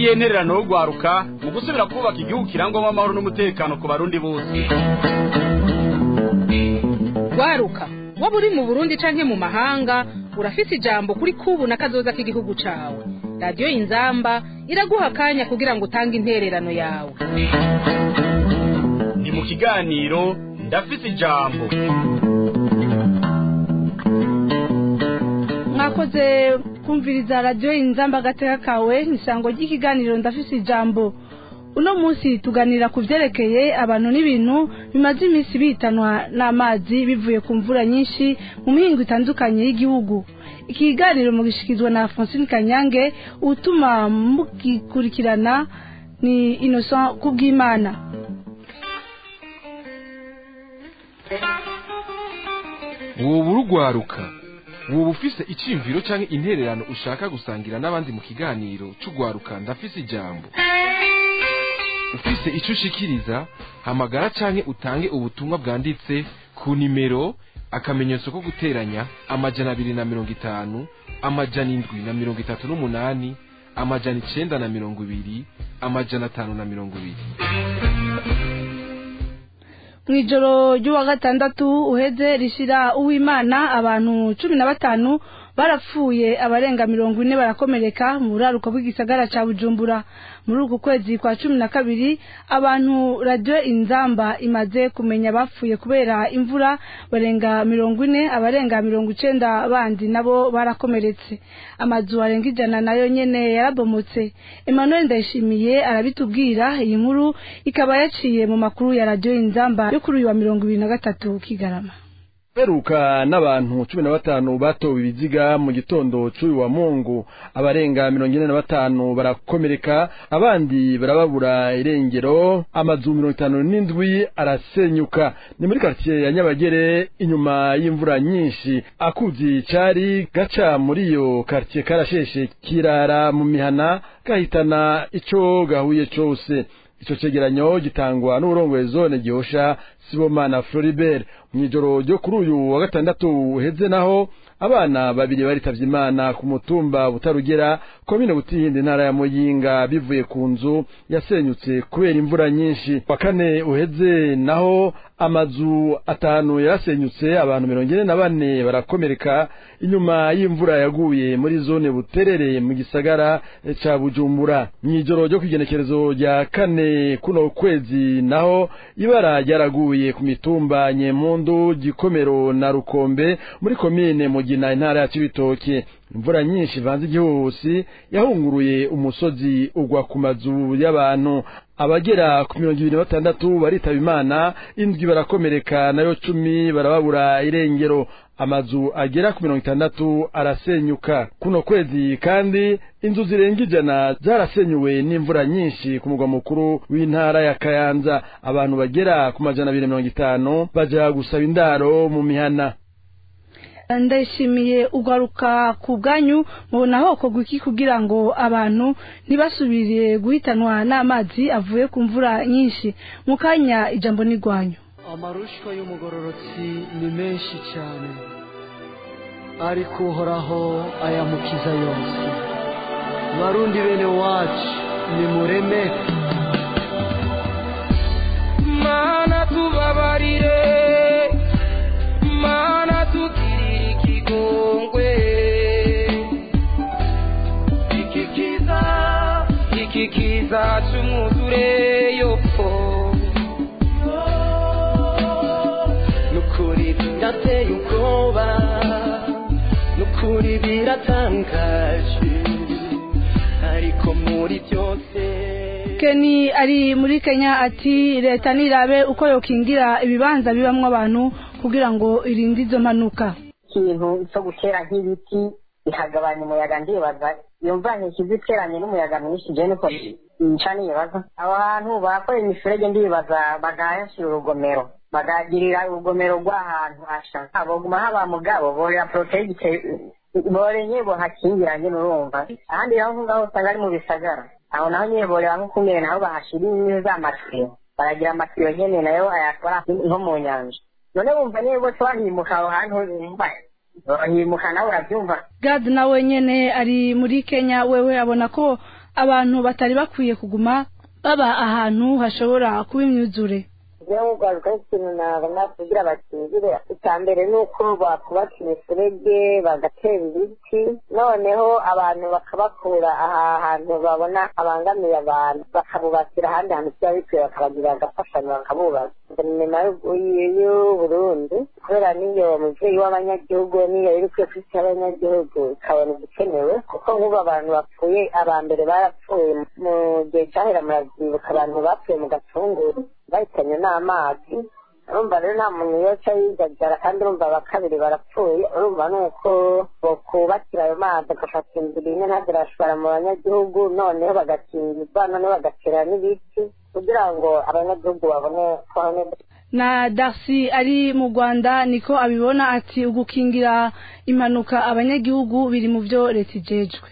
ngiyi intererano yo gwaruka mu gusubira kubaka igihugu kirangwamo amahoro n'umutekano ku barundi bose gwaruka waba uri mu burundi canke mu mahanga urafise ijambo kuri kubu na kazoza k'igihugu cawe radiyo inzamba iraguha akanya kugira ngo utange intererano yawe ni mu kiganiro ndafise ijambo mwakoze kumviriza radiyo inzamba agateka kawe isango ry'ikiganiro ndafise ijambo uno munsi tuganira ku byerekeye abantu n'ibintu bimaze iminsi bitanwa n'amazi bivuye ku mvura nyinshi mu mihingo itandukanye y'igihugu iki kiganiro mugishyikirizwa na francine kanyange utuma mugikurikirana ni innocent kubw'imana woba urugwaruka woba ufise iciyumviro canke intererano ushaka gusangira n'abandi mu kiganiro c'ugwaruka ndafise ijambo ufise ico ushikiriza hamagara canke utange ubutumwa bwanditse ku nimero akamenyetso ko guteranya amajana abiri na mirongo itanu amajana indwi na mirongo itatu n'umunani amajana icenda na mirongo ibiri amajana atanu na mirongo ibiri mu ijoro ry'uwa gatandatu uheze rishira uwimana abantu cumi na batanu barapfuye abarenga mirongo ine barakomereka mu buraruko bw'igisagara ca bujumbura muri uku kwezi kwa cumi na kabiri abantu radiyo inzamba imaze kumenya bapfuye kubera imvura barenga mirongo ine abarenga mirongo icenda bandi nabo barakomeretse amazu arenga ijana nayo nyene yarabomotse emmanuel ndayishimiye arabitubwira iyi nkuru ikaba yaciye mu makuru ya radiyo inzamba yo kuri uyu wa mirongo ibiri na gatatu kigarama beruka n'abantu cumi na batanu batowe ibiziga mu gitondo c'uyu wa mungu abarenga mirongo ine na batanu barakomereka abandi barababura irengero amazu mirongo itanu n'indwi arasenyuka ni muri karitsiye ya nyabagere inyuma y'imvura nyinshi akuzi cari gaca muri iyo karitsiye karasheshe kirara mu mihana gahitana ico gahuye cose ico cegeranyo gitangwa n'uburongoye zone gihosha sibomana floribert mw'ijoro ryo kuri uyu wa gatandatu uheze naho abana babiri baritavye imana ku mutumba butarugera komine butihindi intara ya muyinga bivuye ku nzu yasenyutse kubera imvura nyinshi wa kane uheze naho amazu atanu yarasenyutse abantu mirongo ine na bane barakomereka inyuma y'imvura yaguye muri zone buterere mu gisagara ca bujumbura mw'ijoro ryo kw'igenekerezo rya kane kuno kwezi naho ibara ryaraguye ku mitumba nyemundu gikomero na rukombe muri komine mugina intara ya cibitoke imvura nyinshi ivanze igihuhusi yahunguruye umusozi ugwa ku mazu y'abantu abagera ku mirongo ibiri na batandatu baritaba imana indwi barakomereka nayo cumi barababura irengero amazu agera ku mirongo itandatu arasenyuka kuno kwezi kandi inzu zirenga ijana zarasenyuwe n'imvura nyinshi ku mugwa mukuru w'intara ya kayanza abantu bagera ku majana abiri mirongo itanu baja gusaba indaro mu mihana ndayishimiye ugaruka ku bwanyu mubona hokorwa iki kugira ngo abantu ntibasubire guhitanwa n'amazi avuye ku mvura nyinshi mu kanya ijambo n'igwanyu amarushwa y'umugororotsi ni menshi cyane ariko uhoraho ayamukiza yose barundi bene wacu nimureme mana tubabarire mana tugirire ikigongwe iki kiza iki kiza cy'umwuzureyo nukuri birateye ubwoba nukuri biratangaje ariko muri byose keni ari muri kenya ati leta nirabe uko yokingira ibibanza bibamwo abantu kugira ngo irinde izo mpanuka ikintu cyo gutera nk'ibiti bikagabanya umuyaga ndibaza iyo mvura ntikiza iteranye n'umuyaga mwinshi je niko nca nibaza abo hantu bakorera imifurege ndibaza bagahashyira urugomero bagagirira urugomero rw'ahantu hasha boguma haba mugabo borera poroteyite borenye bohakingiranye n'urumva ahandi naho ngaho usanga ari mu bisagara aho naho nyine borera nko kumere naho bahashira inkwi z'amatiyo baragira amatiyo nyene nayo ayakora nko mu nyanja none wumva niba bose bahimuka aho hantu wumva bahimuka nawe urabyumva gad nawe nyene ari muri kenya wewe abona ko abantu batari bakwiye kuguma baba ahantu hashobora kuba imyuzure rero ugaruka ikintu nabona kugira bakingire icya mbere ni uko bakubaka imiferege bagatera ibiti noneho abantu bakabakura aha hantu babona abangamiye abantu bakabubakira ahandi hantu kiba bikwiye bakabagirira agafashanyo bakabubaka guverinoma y'uburundi kubera niyo mubyeyi w'abanyagihugu niyo iri kwiye ku isi y'abanyagihugu ikabona igikenewe kuko nk'ubu abantu bapfuye aba mbere barapfuye mu gihe cyahera muravyibuka abantu bapfuye mu gatunguru bahitanywe n'amazi urumva rero nta muntu yoca yijajara kandi urumva abakabiri barapfuye urumva ni uko bokubakira ayo mazi agafata inzira imwe ntazirashobora mu banyagihugu noneho bagakingirwa noneho bagatera n'ibiti kugira ngo abanyagihugu babone kubaho neza na darcy ari mu rwanda niko abibona ati ugukingira impanuka abanyagihugu biri mu byo leta ijejwe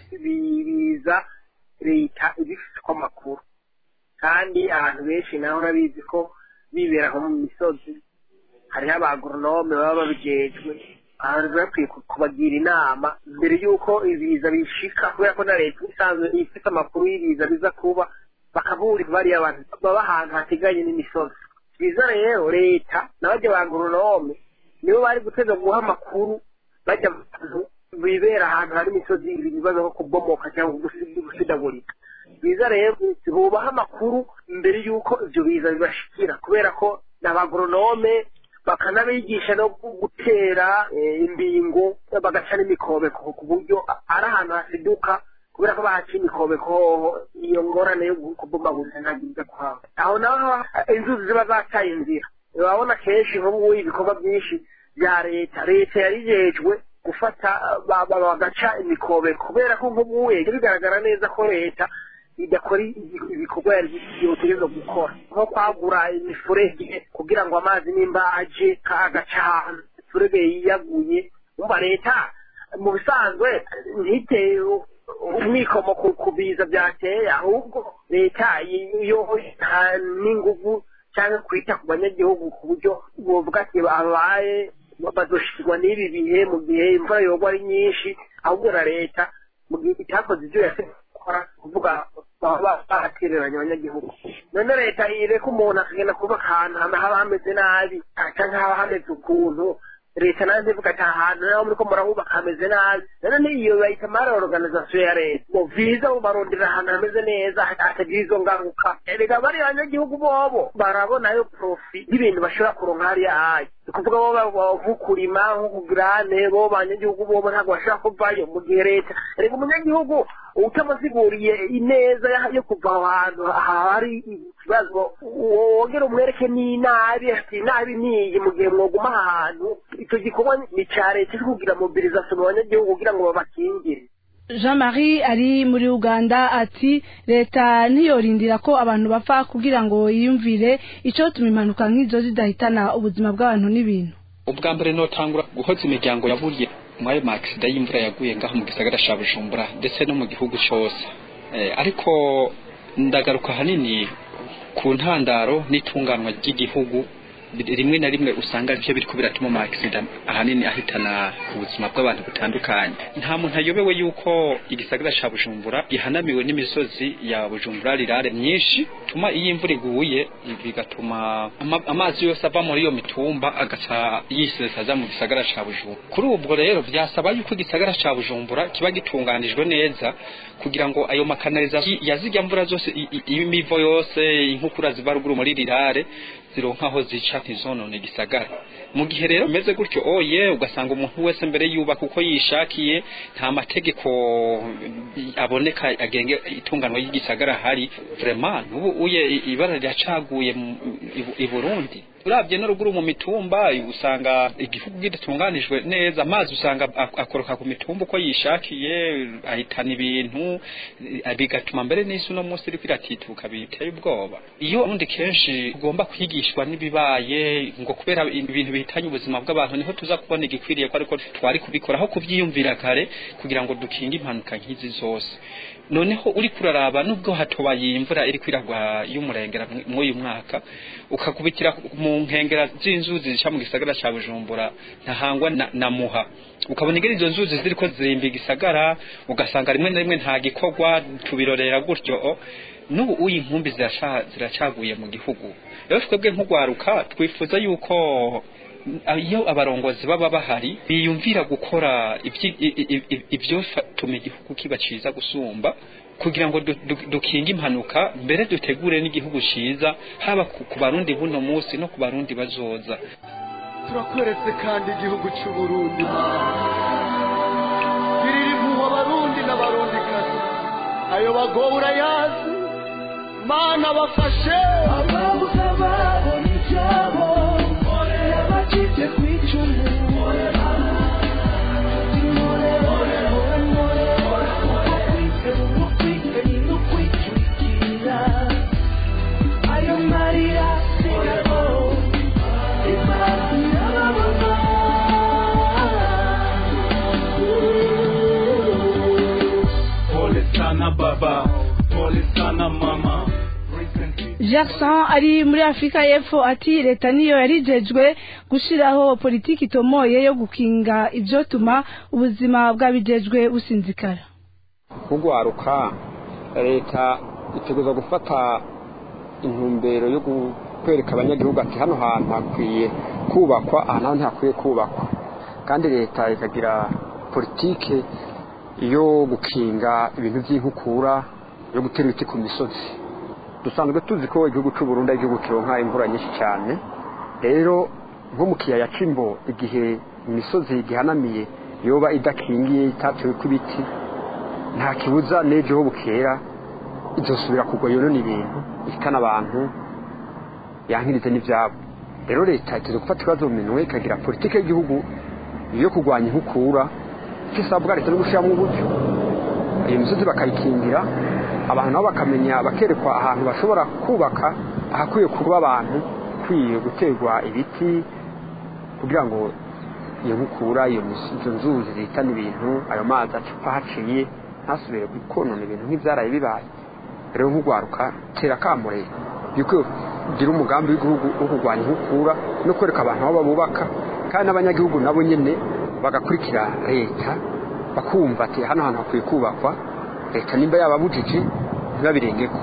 biza leta ibifite ko amakuru kandi abantu benshi naho urabizi ko bibera nko mu misozi hariho abagoronome baba babijejwe abantu bakwiye kubagira inama mbere y'uko ibiza bishika kubera ko na leta isanzwe ifite amakuru y'ibiza biza kuba bakaburira bariya abantu baba ahantu hateganye n'imisozi byiza rero leta n'abajya ba goronome nibo bari guteza guha amakuru bajya abantu bibera ahantu hari imisozi ibibazo nko kubomoka cyangwa gusidagurika biza rero bubaha amakuru mbere y'uko ibyo biza bibashikira kubera ko ni abagoronome bakanabigisha no gutera imbingo bagaca n'imikobeko ku buryo ari ahantu hasiduka kubera ko bahaciye imikobeko iyo ngorane yo kubomaguza ntagize kuhaba aho naho inzuzi ziba zataye inzira urabona kenshi nk'ubu ibikorwa byinshi bya leta leta yarijejwe gufata bagaca imikobeko kubera ko nk'ubu bigaragara neza ko leta idakora ibikorwa yotegereza gukora nko kwagura imifurege kugira ngo amazi nimba aje agaca ahantu imifurege yiyaguye umva leta mu bisanzwe ntiteye umwikomo ku biza byateye ahubwo leta yo n'inguvu cyangwa kwita ku banyagihugu ku buryo buvuga ati babaye bazoshikirwa n'ibi bihe mu gihe imvura yogwa ari nyinshi ahubwo na leta mu gihe itakoze ibyo yasabye gukora kuvuga baba bahatereranya abanyagihugu none leta ireka umuntu akagenda kuba ahantu haba hameze nabi cyangwa haba hameze ukuntu leta nayo ivuga ati ahantu naho muri ko murahubaka hameze nabi none n'iyo bayita mari organizasiyo ya leta ngo viza barondera ahantu hameze neza hatagira izo ngaruka erega bari abanyagihugu bobo barabonayo profi y'ibintu bashobora kuronka hariya hayi ni ukuvuga bo nko kurima nko kugirane bo banyagihugu bobo ntabwo bashobora kuvayo mu gihe leta erega umunyagihugu utamusiguriye ineza yo kuva aho hantu hari ikibazo wongera umwereke n'inabi ati inabi niyi mu gihe mwoguma aha hantu icyo gikorwa ni icya leta iri kugira mobilizasiyo mu banyagihugu kugira ngo babakingire jean marie ari muri uganda ati leta ntiyorindira ko abantu bapfa kugira ngo yiyumvire icyotuma impanuka nk'izo zidahitana ubuzima bw'abantu n'ibintu ubwa mbere notangura guhoza imiryango yaburiye muri ayo makisida y'imvura yaguye ngaho mu gisagara cya bujumbura ndetse no mu gihugu cyose ariko ndagaruka ahanini ku ntandaro n'itunganwa ry'igihugu rimwe na rimwe usanga aribyo biri biratuma ama accident ahanini ahitana ubuzima bw'abantu butandukanye nta muntu ayobewe yuko igisagara cya bujumbura gihanamiwe n'imisozi ya bujumbura rirare myinshi tuma iyo imvura iguye bigatuma amazi yose ava muri iyo mitumba agaca yisesaza mu gisagara cya bujumbura kuri ubwo rero byasaba yuko igisagara cya bujumbura kiba gitunganijwe neza kugira ngo ayo makanalizasiyo yazijya mvura zose imivo yose inkukura ziva ruguru muri rirare zironka aho zica ntizonone gisagara mu gihe rero bimeze gutyo oye ugasanga umuntu wese mbere yubaka uko yishakiye nta mategeko aboneka agenge itunganwa y'igisagara hari vraiment ubu uye ibara ryacaguye i Burundi urabye no ruguru mu mitumba usanga igihugu kidatunganijwe neza amazi usanga akoroka ku mitumba uko yishakiye ahitana ibintu bigatuma mbere n'isi uno munsi iri kwiratituka biteye ubwoba iyo ubundi kenshi ugomba kwigishwa n'ibibaye ngo kubera ibintu bihitanye ubuzima bw'abantu niho tuza kubona igikwiriye ko ariko twari kubikora aho kubyiyumvira kare kugira ngo dukinge impanuka nk'izi zose noneho uri kuraraba nubwo hatobaye imvura iri kwiragwa y'umurengera mw'uyu mwaka ukakubitira mu nkengera z'inzuzi zica mu gisagara ca bujumbura ntahangwa na, na muha ukabona ingene izo nzuzi ziriko zirimba igisagara ugasanga rimwe na rimwe nta gikorwa tubirorera gutyo n'ubu uyi nkumbi ziraca- ziracaguye mu gihugu rero twebwe nk'ugwaruka twifuza yuko iyo abarongozi baba bahari biyumvira gukora ibyi- i- i- i- ivyotuma igihugu kiba ciza gusumba kugira ngo du- du- dukinge impanuka mbere dutegure n'igihugu ciza haba ku ku barundi buno munsi no ku barundi bazoza turakweretse kandi igihugu cy'uburundi girira impuhwe abarundi n'abarundikazi ayo bagowe urayazi mana bafashe ababuze ababo n'ibyabo yabacitse ku icumu ayo marira sigabo Pole sana baba, pole sana mama. Jackson ari muri Afrika y'Epfo ati leta niyo yarijejwe gushiraho politiki itomoye yo gukinga ivyotuma ubuzima bw'abijejwe businzikara kugwaruka leta iteguza gufata intumbero yo gu- kwereka abanyagihugu ati hano hantu hakwiye kubakwa aha naho ntihakwiye kubakwa kandi leta ikagira politike yo gukinga ibintu by'inkukura yo gutera ibiti ku misozi dusanzwe tuzi ko igihugu cy'u Burundi ari igihugu kironka imvura nyinshi cyane rero nko mu kiyaya c'imbo igihe imisozi gihanamiye yoba idakingiye itatewe ibiti nta kibuza n'ejo ho bukera izosubira kugwa yonona ibintu ihitana abantu yankirize n'ibyabo rero leta iteze gufata ibibazo mu minwe ikagira politiki y'igihugu yo kurwanya inkukura icyo isabwa leta no gushyiramo uburyo iyo misozi bakayikingira abantu nabo bakamenya bakerekwa ahantu bashobora kubaka ahakwiye kuba abantu kwiye guterwa ibiti kugira ngo iyo nkukura iyo mis- izo nzuzi zihitana ibintu ayo mazi acupa haciye ntasubire konona ibintu nk'ibyaraye bibaye rero nk'ugwaruka tera kamure yuko ugira umugambi w'igihugu wo kurwanya inkukura no kwereka abantu aho babubaka kandi n'abanyagihugu nabo nyine bagakurikira leta bakumva ati hano hantu hakwiye kubakwa leta nimba yababujije ntibabirengeko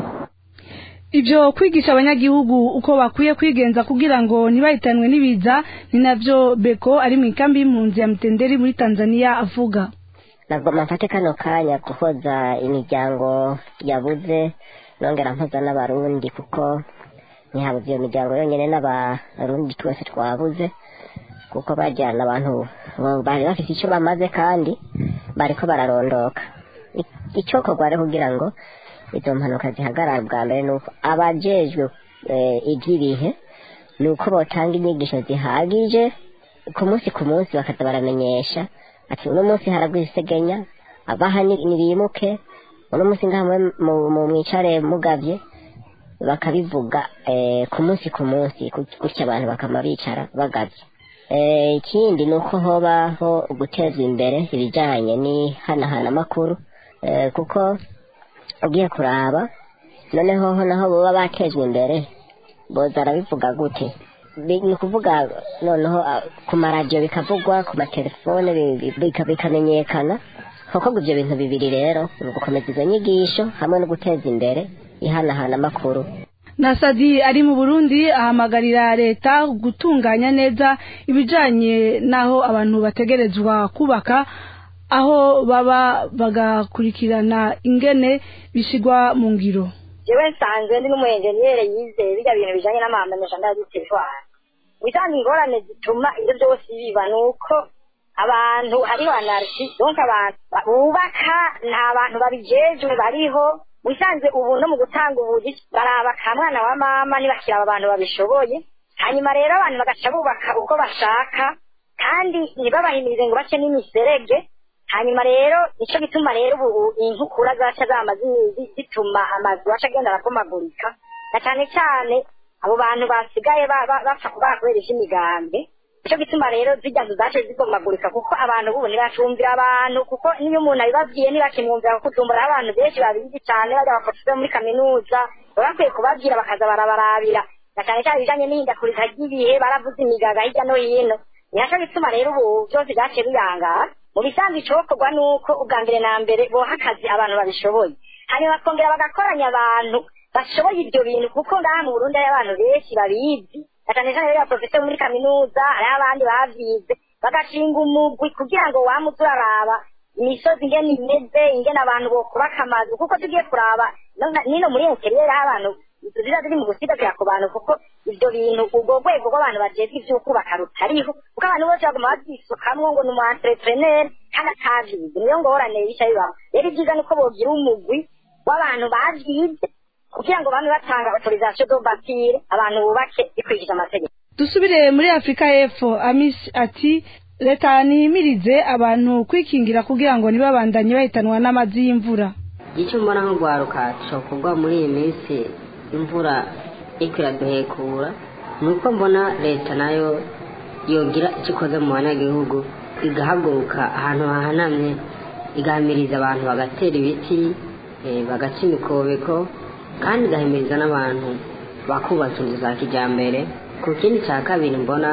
Ibyo kwigisha abanyagihugu uko bakwiye kwigenza kugira ngo ntibahitanwe n'ibiza ni navyo Beko ari mu ikambi y'impunzi ya Mtenderi muri Tanzania avuga nagomba mfate kano kanya guhoza imiryango yabuze nongera mpoza n'abarundi kuko ntihabuze iyo miryango yonyine n'abarundi twese twabuze kuko bajyana abantu bo- bari bafite icyo bamaze kandi bariko bararondoka I- icokorwa rero kugira ngo izo mpanuka zihagarara bwa mbere ni uko abajejwe eh, iby'ibihe ni uko botanga inyigisho zihagije ku munsi ku munsi bakaza baramenyesha ati uno munsi haragwa isegenya abaha ni- nibimuke uno munsi ngaha mwe- mu- mu- mwicare mugavye bakabivuga eh, ku munsi ku munsi gut- gutya abantu bakama bicara bagavye Eh, ikindi ni uko hobaho guteza imbere ibijyanye n'ihanahana amakuru eh, kuko ugiye kuraba noneho ho naho baba batejwe imbere boza arabivuga gute Bi- ni ukuvuga noneho ah, ku maradiyo bikavugwa ku matelefone bi- bi- bika- bikamenyekana kuko ngo ibyo bintu bibiri rero ni ugukomeza izo nyigisho hamwe no guteza imbere ihanahana amakuru Nasadi ari mu Burundi ahamagarira leta gutunganya neza ibijanye naho abantu bategerezwa kubaka aho baba bagakurikirana ingene bishigwa mu ngiro jewe nsanzwe ndi n'umuyenjeniyere yizeye birya bintu bijanye n'amahamenesha ndazitezwara bitanga ingorane zituma ibyo byose biba ni uko abantu hariho anarisi donc abantu bubaka nta bantu babijejwe bariho wisanze ubu no mu gutanga ubuzi baraba ka mwana wa mama ntibakira aba bantu babishoboye hanyuma rero abantu bagaca bubaka uko bashaka kandi ntibabahimirize ngo bace n'imiserege hanyuma rero nico gituma rero ubu inkukura zaca zama zi- zi- zituma amazu aca agenda arapomagurika na cyane cyane abo bantu basigaye ba- ba- bapfa kubaha kubera ivy'imigambi nico gituma rero zirya nzu zace zibomagurika kuko abantu ubu ntibacumvira abantu kuko niyo umuntu abibabwiye ntibakimwumvira kuko utumbura abantu benshi babizi cyane bajya baprofesor muri kaminuza baba bakwiye kubabwira bakaza barabarabira na cyane cyane ibijanye n'ihindagurika ry'ibihe baravuze imigaga hirya no hino nihaco bituma rero ubu byose byaciye biyangara mu bisanzwe icokorwa ni uko ubwa mbere na mbere boha akazi abantu babishoboye hanyuma bakongera bagakoranya abantu bashoboye ibyo bintu kuko ngaha mu burundi hari abantu benshi babizi na cyane cyane rero abaprofeseri muri kaminuza hariho abandi bavyize bagashinga umugwi kugira ngo wamuze uraraba imisozi ingene imeze ingene abantu bokubaka amazu kuko tugiye kuraba no- nino muri interiyeri aho abantu ziba ziri mu gusigasira ku bantu kuko ibyo bintu ubwo rwego rw'abantu bajejwe ivy'ukubaka rutariho kuko abantu bose baguma bavyisukamwo ngo ni umu entrepreneur kandi atavyize niyo ngorane bica bibaho rero ibyiza ni uko bogira umugwi w'abantu bavyize kugira ngo bame batanga autorisation do bâtir abantu bubake bikurikije amategeko dusubire muri afurika y'epfo amisi ati leta nihimirize abantu kwikingira kugira ngo ntibabandanye bahitanwa n'amazi y'imvura icyo mbona nko guharuka cyokorwa muri iyi minsi imvura iriko iraduhekura ni uko mbona leta nayo yogira icyo ikoze mu banyagihugu igahaguruka ahantu hahanamye igahamiriza abantu bagatera ibiti eh, bagaca imikobeko kandi igahimiriza n'abantu bakubaka inzu za kijyambere ku kindi cya kabiri mbona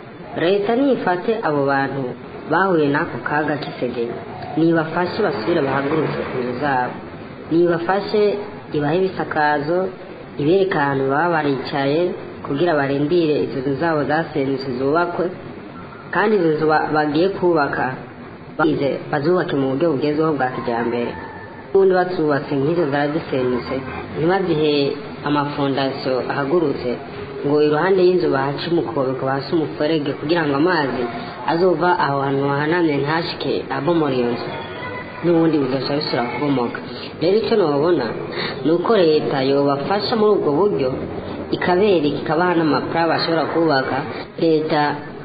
leta nifate abo bantu bahuye n'ako kaga k'isegenya nibafashe basubire bahagurutse ku nzu zabo nibafashe ibahe ibisakazo ibereka ahantu baba baricaye kugira barindire izo nzu zabo zasenyutse zubakwe kandi izo nzu ba- bagiye kubaka bagize bazubake mu buryo bugezweho bwa kijyambere ubundi bazubatse nk'izo zarazisenyutse ntibazihe amafondasiyo ahagurutse ngo iruhande y'inzu bahace umukobeko bahase umuferege kugira ngo amazi azova aho hantu hahanamye ntashike abomora iyo nzu n'ubundi bigaca bisubira kubomoka rero icyo nababona ni uko leta yobafasha muri ubwo buryo ikabereka ikabaha n'amapara bashobora kubaka leta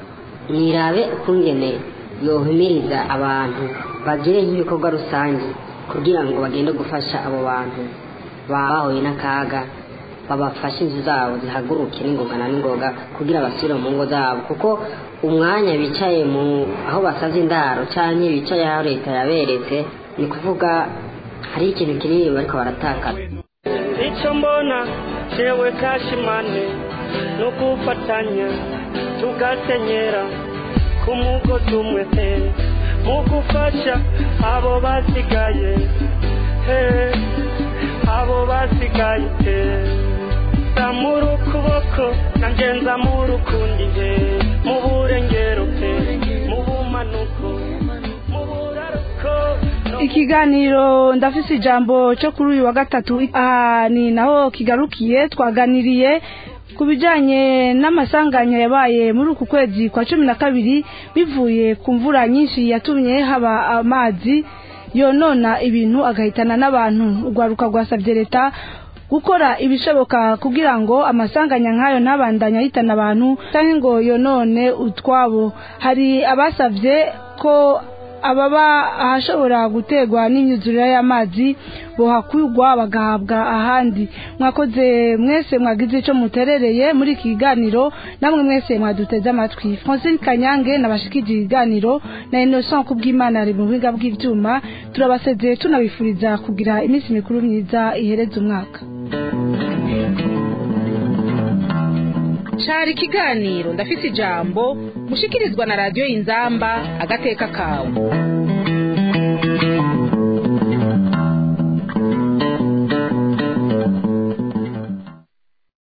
nirabe ukungene yohimiriza abantu bagire nk'ibikorwa rusange kugira ngo bagende gufasha abo bantu baba bahuye n'akaga babafashe inzu zabo zihaguruke n'ingoga na n'ingoga kugira basubire mu ngo zabo kuko umwanya bicaye mu aho basaze indaro cyangwa bicaye aho leta yaberetse ni kuvuga hari ikintu kinini bariko baratakara icyo mbona jewe kashimane no gufatanya tugasenyera ku mugozi umwe he mu gufasha abo basigaye he abo basigaye he zamura ukuboko nanjye nzamura ukundi he mu burengero he mu bumanuko mu buraruko ikiganiro ndafise ijambo cyo kuri uyu wa gatatu aha ni naho kigarukiye twaganiriye ku bijyanye n'amasanganya yabaye muri uku kwezi kwa cumi na kabiri bivuye ku mvura nyinshi yatumye haba amazi yonona ibintu agahitana n'abantu urwaruka rwasabye leta gukora ibishoboka kugira ngo amasanganya nk'ayo ntabandanye ahitana abantu cyangwa ngo yonone utwabo hari abasabye ko ababa ahashobora guterwa n'imyuzurire y'amazi bohakurwa bagahabwa ahandi mwakoze mwese mwagize icyo muterereye muri iki kiganiro namwe mwese mwaduteze amatwi francine kanyange nabashikije ibiganiro na innocent kubw'imana ari mu buhinga bw'ibyuma turabasezeye tunabifuriza kugira iminsi mikuru myiza ihereza umwaka cari ikiganiro ndafise ijambo mushikirizwa na radiyo inzamba agateka kawe